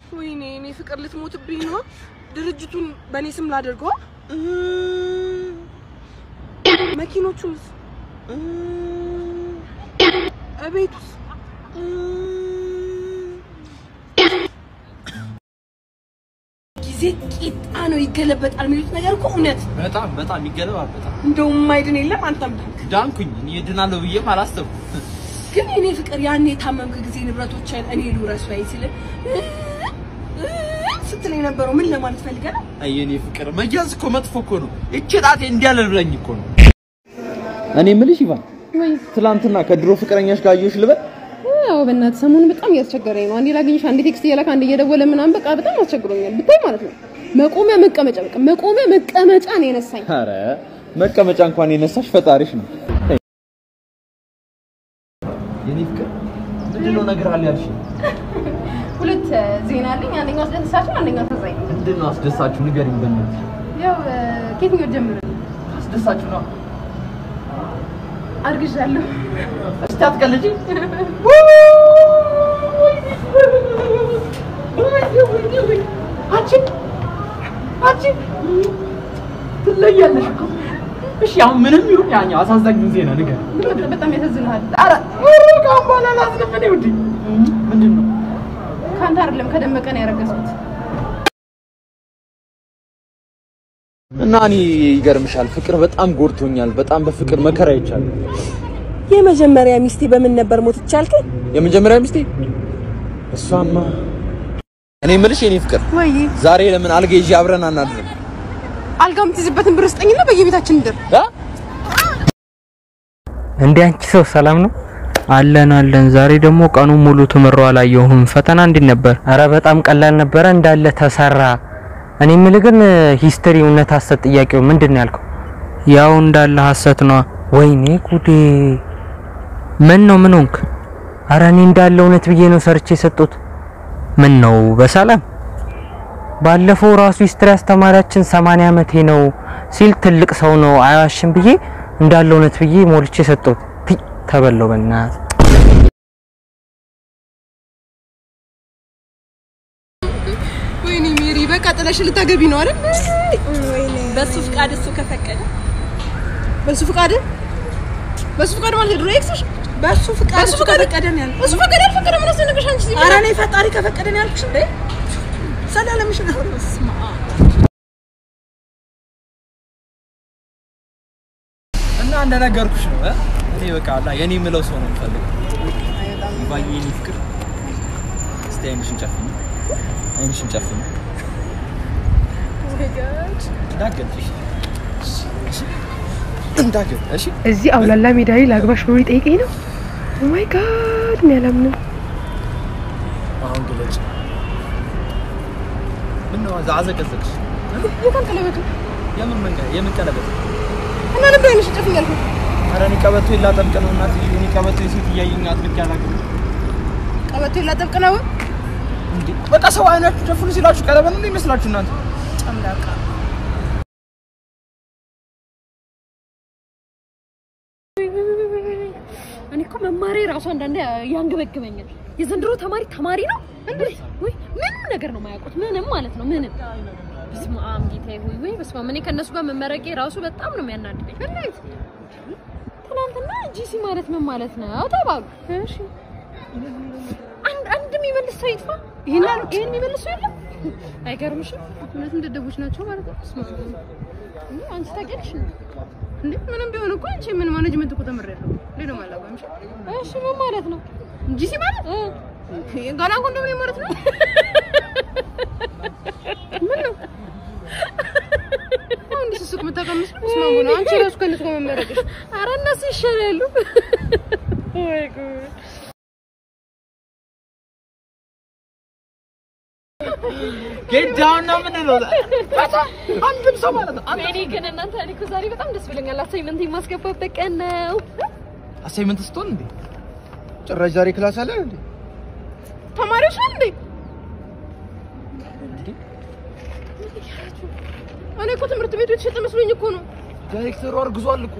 ወይኔ እኔ ፍቅር ልትሞትብኝ ነው። ድርጅቱን በእኔ ስም ላደርገዋ። መኪኖቹንስ? እቤቱስ? ጊዜ ቂጣ ነው ይገለበጣል የሚሉት ነገር እኮ እውነት። በጣም በጣም ይገለባበጣል። እንደውም ማይድን የለም አንተም ዳንክ። ዳንኩኝ። እኔ እድናለሁ ብዬም አላሰብኩም። ግን የኔ ፍቅር ያኔ የታመምክ ጊዜ ንብረቶችን እኔ ልውረስ ወይ ሲል ስትል የነበረው ምን ለማለት ፈልገህ ነው? አይ የኔ ፍቅር መያዝ እኮ መጥፎ እኮ ነው። እቺ ጣቴ እንዲያለ ብለኝ እኮ ነው። እኔ የምልሽ ኢቫን፣ ትላንትና ከድሮ ፍቅረኛሽ ጋር አየሁሽ ልበል? ያው በእናትህ ሰሞኑን በጣም እያስቸገረኝ ነው። አንዴ ላገኝሽ፣ አንዴ ቴክስት እየላክ፣ አንዴ እየደወለ ምናምን በቃ በጣም አስቸግሮኛል ብታይ ማለት ነው። መቆሚያ መቀመጫ በቃ መቆሚያ መቀመጫ ነው የነሳኝ። ኧረ መቀመጫ እንኳን የነሳሽ ፈጣሪሽ ነው። የኔ ፍቅር ምንድን ነው ነገር አለ ያልሽ? ሁለት ዜና አለኝ። አንደኛው አስደሳች ነው፣ አንደኛው አሳዛኝ ነው። ምንድን ነው አስደሳችሁ? ንገሪኝ በእናትሽ። ያው ከየትኛው ጀምር? አስደሳችሁ ነው። አርግዣለሁ። እስቲ አትቀልጂ። አንቺ አንቺ ትለያለሽ እኮ። እሺ አሁን ምንም ይሁን ያኛው አሳዛኙን ዜና ንገሪኝ። በጣም ያሳዝንሃል። ኧረ ካሁን በኋላ አላዝንም እኔ ውዴ። ምንድን ነው ከአንተ አይደለም ከደመቀ ነው ያረገዝኩት። እና እኔ ይገርምሻል፣ ፍቅር በጣም ጎድቶኛል። በጣም በፍቅር መከራ ይቻላል። የመጀመሪያ ሚስቴ በምን ነበር ሞት ይቻልከኝ? የመጀመሪያ ሚስቴ እሷማ እኔ የምልሽ የኔ ፍቅር ወይ ዛሬ ለምን አልጋ ይዤ አብረን አናድርም? አልጋ የምትይዝበትን ብር ስጠኝና በየቤታችን ድር እ? እንዴ አንቺ ሰው ሰላም ነው? አለን አለን። ዛሬ ደግሞ ቀኑ ሙሉ ትምሮ አላየሁም። ፈተና እንዴት ነበር? አረ በጣም ቀላል ነበረ፣ እንዳለ ተሰራ። እኔ የምልህ ግን ሂስትሪ እውነት ሀሰት ጥያቄው ምንድን ነው ያልከው? ያው እንዳለ ሀሰት ነው። ወይኔ ጉዴ! ምን ነው ምን ሆንክ? አረ እኔ እንዳለ እውነት ብዬ ነው ሰርቼ የሰጡት። ምን ነው በሰላም ባለፈው ራሱ ሂስትሪ አስተማሪያችን 80 ዓመቴ ነው ሲል ትልቅ ሰው ነው አይዋሽም ብዬ እንዳለ እውነት ብዬ ሞልቼ ሰጠሁት። ፒ ተበለው በእናት ወይኔ ሜሪ በቃ ጥለሽ ልታገቢ ነው አይደል? በሱ ፍቃድ እሱ ከፈቀደ በሱ ፍቃድ በሱ ፍቃድ ማለት የድሮ ኤክስሽ በሱ ፍቃድ በሱ እሱ ፍቃድ ከፈቀደ ነው ያልኩት። በሱ ፍቃድ ያልፈቀደ ምን አስደነቀሽ አንቺ? እዚህ ኧረ እኔ ፈጣሪ ከፈቀደ ነው ያልኩሽ እንዴ። ሰላለምሽ ነው። በስመ አብ እና እንደነገርኩሽ ነው እ? እኔ በቃ አላ የኔ የምለው ሰው ነው የምፈልገው። ይባዬ የኔ ፍቅር እስቲ አይንሽን ጨፍኝ፣ አይንሽን ጨፍኝ። እንዳትገልጪ እሺ? እንዳትገልጪ እሺ? እዚህ አውላላ ሜዳ ላይ ላግባሽ ብሎ ሊጠይቀኝ ነው። ኦ ማይ ጋድ እኔ አላምንም። አሁን ግለጭ። ምነው አዘ- አዘቀዘቅሽ? የታን ቀለበቱ የምን መንገድ የምን ቀለበት? እና ነበር አይነሽ ጨፍኝ ያልኩት። ኧረ እኔ ቀበቶ ላጠብቅ ነው እናት። እኔ ቀበቶ የሴት እያየኝ አጥብቄ አላውቅም። ቀበቶ ላጠብቅ ነው። እንዴ በቃ ሰው አይናችሁ ጨፍኑ ሲላችሁ ቀለበት ነው ይመስላችሁ እናንተ? ጨምላቃ እኔ እኮ መማሬ ራሱ አንዳንዴ ያንገበግበኛል። የዘንድሮ ተማሪ ተማሪ ነው እንዴ? ወይ ምንም ነገር ነው የማያውቁት፣ ምንም ማለት ነው ምንም። በስመ አብ ጌታዬ ሆይ ወይ በስመ አብ። እኔ ከእነሱ ጋር መመረቄ ራሱ በጣም ነው የሚያናድደኝ። በእናትህ ትናንትና ጂሲ ማለት ምን ማለት ነው ተባሉ። እሺ አንድ አንድ የሚመልስ ሰው ይጥፋ። ይሄን ይሄን የሚመልስ ሰው የለም። አይገርምሽም? እውነትም ደደቦች ናቸው ማለት ነው። በስመ አብ። እንዴ አንቺ ታውቂያለሽ እንዴ? እንዴ ምንም ቢሆን እኮ አንቺ ምን ማኔጅመንት እኮ ተምሬያለሁ። ሌላ ማላውቀው እሺ እሺ ምን ማለት ነው? ጂሲ ማለት ጋላ ኮንዶሚኒየም ማለት ነው። ምን ነው አሁን እንዲህ ስስቅ የምታቀምስ ስማሙ ነው። አንቺ ራሱ ከእነሱ ጋር መመረቅሽ ኧረ እነሱ ይሻላሉ። ወይ ጉድ! ጌት ዳውን ነው ምንድነው? አንድም ሰው ማለት ነው አንድ እኔ ግን እናንተ እኔ እኮ ዛሬ በጣም ደስ ብለኛል። አሳይመንት የማስገባበት ቀን ነው። አሳይመንት ስትሆን እንዴ ጭራሽ ዛሬ ክላስ አለ እንዴ? ተማሪዎች ነን እንዴ? እኔ እኮ ትምህርት ቤቱ የተሸጠ መስሎኝ እኮ ነው። ዳይሬክተሩ አርግዟል እኮ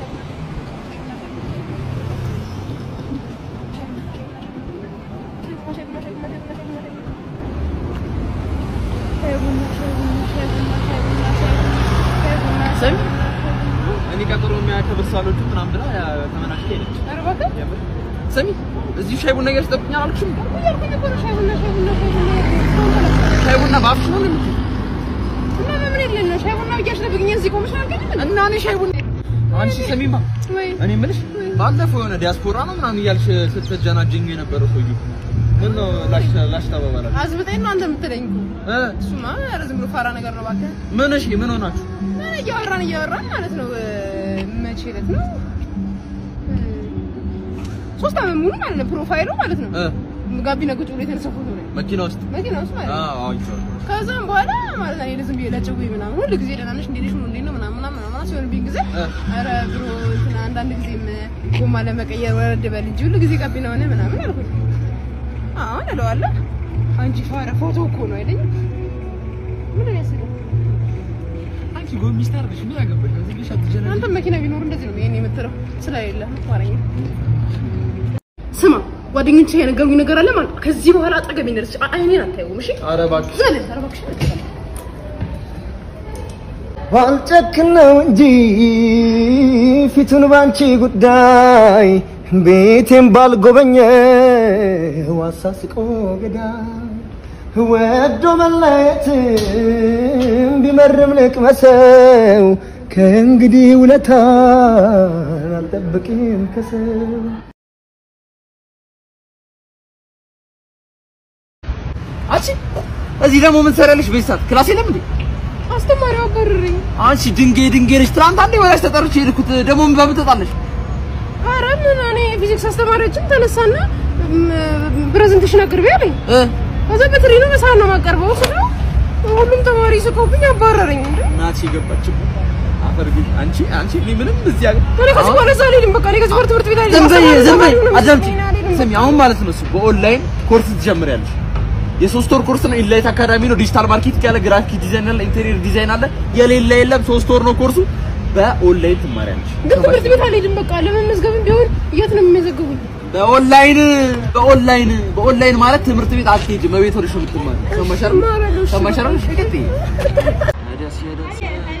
ስሚ እኔ ቀጥሮ የሚያያቸው በሳሎቹ ምናምን ብላ ተመናሽ ሄደች። ስሚ እዚሁ ሻይ ቡና እያልሽ ጠብቂኝ አላልኩሽም? ሻይ ቡና በአፍሽ ነው የምትይው? እና እኔ ሻይ ቡና አንቺ ስሚማ እኔ የምልሽ ባለፈው የሆነ ዲያስፖራ ነው ምናምን እያልሽ ስትጀናጀኝ የነበረው ሰውዬው ምን ነው ላሽ ላሽ ተባባላችሁ? አዝብጠኝ ነው አንተ የምትለኝ እኮ። እ እሱማ ኧረ ዝም ብሎ ፋራ ነገር ነው እባክህ። ምን እሺ ምን ሆናችሁ? ምን እያወራን እያወራን ማለት ነው እ፣ መቼ ዕለት ነው እ፣ ሶስት ዓመት ሙሉ ማለት ነው ፕሮፋይሉ ማለት ነው እ ጋቢና ቁጭ ብሎ የተነሳ ፎቶ ነው መኪና ውስጥ መኪና ውስጥ ማለት ነው። አዎ አይቼዋለሁ። ከዛም በኋላ ማለት ነው እኔ ዝም ብዬ ለጭውኝ ምናምን ሁሉ ጊዜ ደህና ነሽ እንዴት ነሽ ነው እንዴት ነው ምናምን ምናምን ምናምን ሲሆንብኝ ጊዜ እ ኧረ ብሮ እንትን አንዳንድ ጊዜም ጎማ ለመቀየር ወረድ በል እንጂ ሁሉ ጊዜ ጋቢና ሆነ ምናምን አልኩት። አሁን እለዋለሁ አንቺ ፋራ ፎቶ እኮ ነው አይደኝ ምን ነው ያስደው አንቺ ጎን ሚስት አድርገሽ ምን አገባሽ? እዚህ ልጅ አትጀናጀኝ። አንተ መኪና ቢኖር እንደዚህ ነው ይሄን የምትለው ስለሌለ ማረኝ። ስማ ጓደኞቼ የነገሩኝ ነገር አለ ማለት ነው። ከዚህ በኋላ አጠገቤ እንደርስ አይኔን አታየውም። እሺ ኧረ እባክሽ ዘለ ኧረ እባክሽ ባልጨክን ነው እንጂ ፊቱን ባንቺ ጉዳይ ቤቴን ባልጎበኘ ዋሳስቆ ገዳይ ወዶ መለየትም ቢመርም ልቅመሰው ከእንግዲህ ውለታን አልጠብቅም ከሰው አንቺ እዚህ ደግሞ ምን ትሰሪያለሽ? በዚህ ሰዓት ክላስ የለም እንዴ? አስተማሪው አባረረኝ። አንቺ ድንጌ ድንጌ ነሽ። ትናንት አንዴ ወላጅ ተጠርቼ የሄድኩት ደግሞ ምን በምን ትወጣለሽ? ኧረ ምን እኔ ፊዚክስ አስተማሪያችን ተነሳና ፕሬዘንቴሽን አቅርቢ አለኝ። እ ከዛ በትሪ ነው በሰዓት ነው የማቀርበው ስለው ሁሉም ተማሪ ስቆብኝ አባረረኝ። እንዴ እናቴ የገባችው አፈር ግን አንቺ አንቺ እኔ ምንም እዚህ ያገ እኔ ከዚህ በኋላ እዛ አልሄድም። በቃ እኔ ከዚህ በኋላ ትምህርት ቤት ዝም በይ አልሄድም። ዝም በይ አስተማሪ ነው አዳምጪ እኔ አልሄድም። ስሚ አሁን ማለት ነው እሱ በኦንላይን ኮርስ ትጀምሪያለሽ የሶስት ወር ኮርስ ነው ኢንላይት አካዳሚ ነው ዲጂታል ማርኬቲንግ ያለ ግራፊክ ዲዛይን አለ ኢንቴሪየር ዲዛይን አለ የሌለ የለም ሶስት ወር ነው ኮርሱ በኦንላይን ትማሪያለሽ ግን ትምህርት ቤት አልሄድም። በቃ ለመመዝገብም ቢሆን የት ነው የሚመዘግቡኝ? በኦንላይን በኦንላይን በኦንላይን ማለት ትምህርት ቤት አትሄጂም በቤት ሆነሽ ነው የምትማሪው ሰማሽ አይደል እማራለሁ፣ እሺ። ሰማሽ አይደል ቀጥይ ደስ ደስ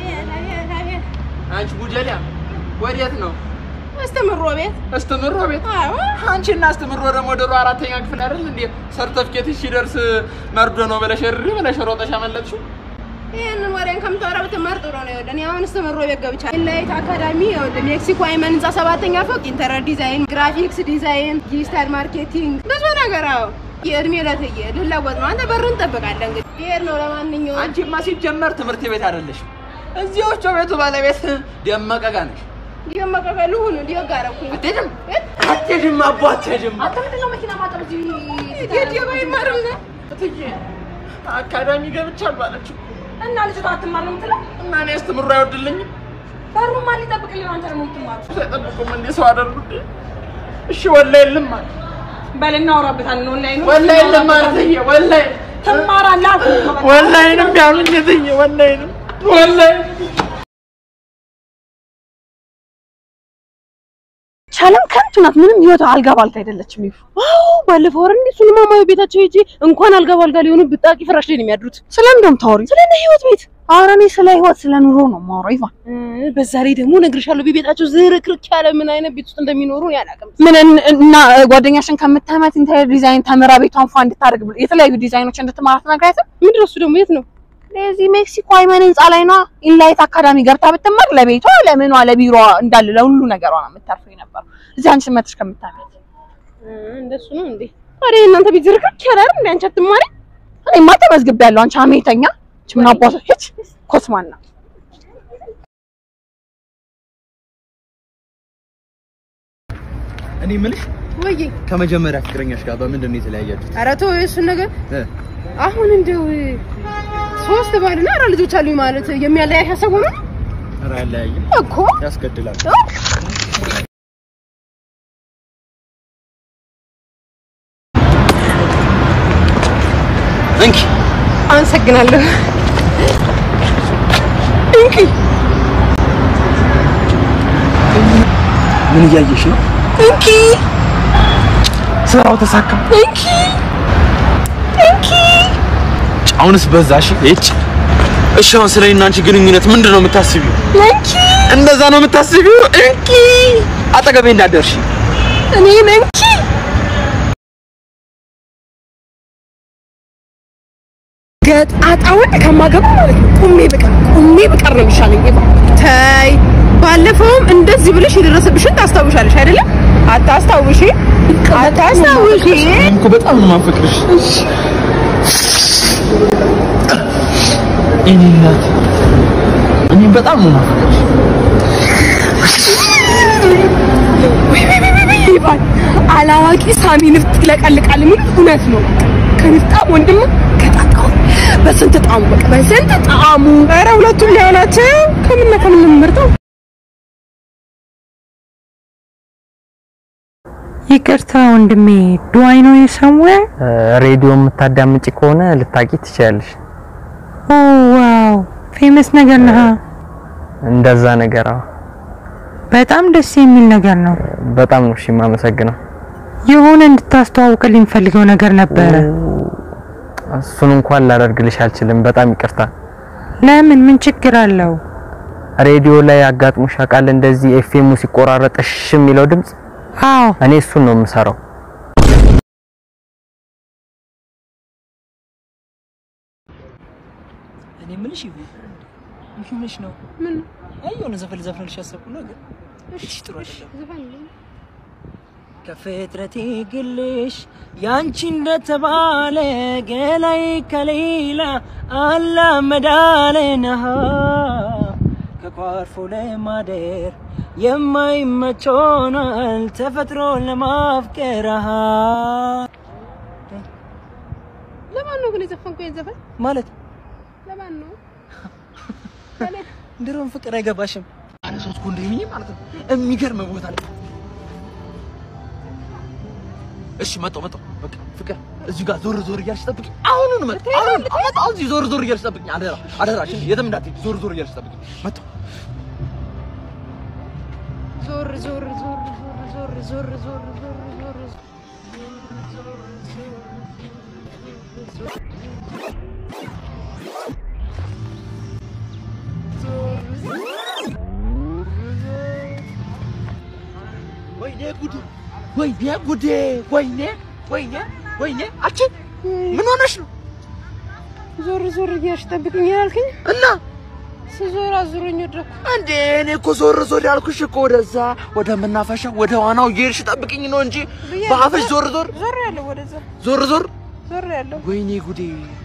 አንቺ ቡጀሊያ ወዴት ነው አስተምሮ ቤት እስትምሮ ቤት አዎ አንቺና እስትምሮ ደግሞ ድሮ አራተኛ ክፍል አይደል እንዴ ሰርተፍኬትሽ ሲደርስ መርዶ ነው ብለሽ እሪ ብለሽ ሮጠሽ አመለጥሽው ይህንን ወሬን ከምታወራ ብትማር ጥሩ ነው። ይኸውልህ እኔ አሁን እስተምሮ ቤት ገብቻለሁ። ኢንላይት አካዳሚ ይኸውልህ ሜክሲኮ አይመን ህንፃ ሰባተኛ ፎቅ ኢንተሪየር ዲዛይን፣ ግራፊክስ ዲዛይን፣ ዲጂታል ማርኬቲንግ ብዙ ነገር አዎ። የእድሜ ለትዬ ልለወጥ ነው። አንተ በሩን እንጠብቃለን እንግዲህ ብሄር ነው። ለማንኛውም አንቺማ ሲጀመር ትምህርት ቤት አይደለሽም እዚህ ወፍጮ ቤቱ ባለቤት ደመቀ ጋ ነሽ ዲመቀቀሉ ሁሉ ዲጋረኩኝ አትሄጂም አትሄጂም አቦ አትሄጂም አንተ ምንድን ነው መኪና ማጠብ እዚህ የዲባ ይማርም ነው እትዬ አካዳሚ ገብቻለሁ አለችው እና ልጅቷ አትማር ነው የምትለው? እና እኔ እስትምሮ አይወድልኝም በሩን ማን ሊጠብቅልኝ ነው? አንተ ደግሞ የምትማር አይጠብቁም እንዴ ሰው አደረጉት እሺ ወላሂ የለም አለ በል እናወራበታለን። ኦንላይን ነው ወላሂ የለም አለ እትዬ ወላሂ ትማራለህ አልኩህ እኮ በቃ። ወላሂንም ያሉኝ እትዬ ወላሂንም ወላሂ ቻለም ከንቱ ናት። ምንም ህይወቷ አልጋ ባልጋ አይደለችም። ይፉ አዎ፣ ባለፈው ወር እንዴ እሱንማ ማየው ቤታቸው ሄጄ እንኳን አልጋ ባልጋ ሊሆኑ ብጣቂ ፍራሽ ላይ ነው የሚያድሩት። ስለምን እንደውም ታወሪ ስለ እነ ህይወት ቤት ኧረ እኔ ስለ ህይወት ስለ ኑሮ ነው የማወራው። ይፋ በዛ ላይ ደግሞ እነግርሻለሁ ቤታቸው ዝርክርክ ያለ ምን አይነት ቤት ውስጥ እንደሚኖሩ እኔ አላውቅም። ምን እና ጓደኛሽን ከምታመት ኢንተሪየር ዲዛይን ተምራ ቤቷን ፏ እንድታደርግ ብሎ የተለያዩ ዲዛይኖች እንድትማራ ትነግራትም። ምንድን ነው እሱ ደግሞ የት ነው? ለዚህ ሜክሲኮ አይመን ህንፃ ላይ ነዋ። ኢንላይት አካዳሚ ገብታ ብትማር ለቤቷ ለምኗ ለቢሮዋ እንዳለ ለሁሉ ነገሯ ነው የምታርፈው የነበረው። እዚህ አንቺ መጥተሽ ከምታመት እንደሱ ነው እንዴ? ታዲያ እናንተ ቤት ዝርክርክ ያለ አይደል እንዴ? አንቺ አትማሪ? እኔማ ተመዝግቤያለሁ። አንቺ አሜተኛ አንቺ ምን አባቷ ሂጅ ኮስማና እኔ የምልሽ ወይ ከመጀመሪያ ፍቅረኛሽ ጋር በምንድን ነው የተለያያችሁት? ኧረ ተው የእሱን ነገር እ አሁን እንደው ሶስት ባልና አራት ልጆች አሉኝ ማለት የሚያለያይ ሀሳብ ሆኖ ኧረ አለያይም እኮ ያስገድላል። እንኪ አመሰግናለሁ። እንኪ ምን እያየሽ ነው? እንኪ ስራው ተሳካ። እንኪ እንኪ አሁንስ በዛሽ እጭ እሺ፣ አሁን ስለ እኔና አንቺ ግንኙነት ምንድን ነው የምታስቢው? እንኪ እንደዛ ነው የምታስቢው? እንኪ አጠገቤ እንዳደርሽ እኔን እንኪ ገጣጣ ወንድ ከማገባ ማለት ነው ቁሜ ብቀር ቁሜ ብቀር ነው የሚሻለኝ። ይባ ተይ፣ ባለፈውም እንደዚህ ብለሽ የደረሰብሽን ታስታውሻለሽ አይደለም? አታስታውሺ አታስታውሺ። እኔም እኮ በጣም ነው የማፈቅርሽ። እኔ እናት እኔም በጣም ነው የማፈቅርሽ። ይባል አላዋቂ ሳሚ ንፍጥ ይለቀልቃል የሚል እውነት ነው። ከንፍጣም ወንድም ከጣጣው በስንት ጣሙ በቃ በስንት ጣሙ። ኧረ ሁለቱም ሊሆናቸው ከምና ከምን የምመርጠው ይቅርታ ወንድሜ ዱአይ ነው የሰሙያ ሬዲዮ የምታዳምጪ ከሆነ ልታቂ ትችያለሽ። ኦ ዋው ፌመስ ነገር ነህ። እንደዛ ነገር አዎ። በጣም ደስ የሚል ነገር ነው። በጣም ነው እሺ የማመሰግነው። የሆነ እንድታስተዋውቅልኝ ፈልገው ነገር ነበረ። እሱን እንኳን ላደርግልሽ አልችልም። በጣም ይቅርታ። ለምን? ምን ችግር አለው? ሬዲዮ ላይ አጋጥሞሽ ያውቃል? እንደዚህ ኤፍኤሙ ሲቆራረጥ እሽ የሚለው ድምፅ? አዎ፣ እኔ እሱን ነው የምሰራው። እኔ የምልሽ ይሁን ይሁንሽ ነው ምን አይ የሆነ ዘፈን ዘፈንልሽ ያሰብኩ ነው ግን እሺ ጥሩ አይደለም ዘፈን ከፍጥረቴ ግልሽ ያንቺ እንደተባለ ገላይ ከሌላ አላመዳለንሃ ከቋርፎ ለማደር የማይመች ሆኗል ተፈጥሮ ለማፍቀር አሃ ለማን ነው ግን የዘፈንከው ይሄን ዘፈን? ማለት ለማን ነው? ድሮም ፍቅር አይገባሽም። አንድ ሶስት ኮንዶሚኒየም ማለት ነው። የሚገርም ቦታ ላይ እሺ፣ መጣሁ መጣሁ። በቃ ፍቅር እዚህ ጋር ዞር ዞር እያልሽ ጠብቂኝ። አሁኑን መጣሁ። አሁን መጣሁ። እዚህ ዞር ዞር እያልሽ ጠብቂኝ። አደራ አደራሽን፣ የትም እንዳትሄጂ። ዞር ዞር እያልሽ ጠብቂኝ። መጣሁ። ዞር ዞር ዞር ዞር ዞር ዞር ዞር ዞር ወይኔ ጉዴ! ወይኔ ጉዴ! ወይኔ ወይኔ ወይኔ! አንቺ ምን ሆነሽ ነው? ዞር ዞር እያልሽ ጠብቅኝ ያልከኝ እና ስዞር አዙሮኝ ወደኩ። እንዴ እኔ እኮ ዞር ዞር ያልኩሽ እኮ ወደዛ ወደ መናፈሻ ወደ ዋናው እየሄድሽ ጠብቅኝ ነው እንጂ በአፍሽ ዞር ዞር ዞር ያለው ወደዛ ዞር ዞር ዞር ያለው ወይኔ ጉዴ!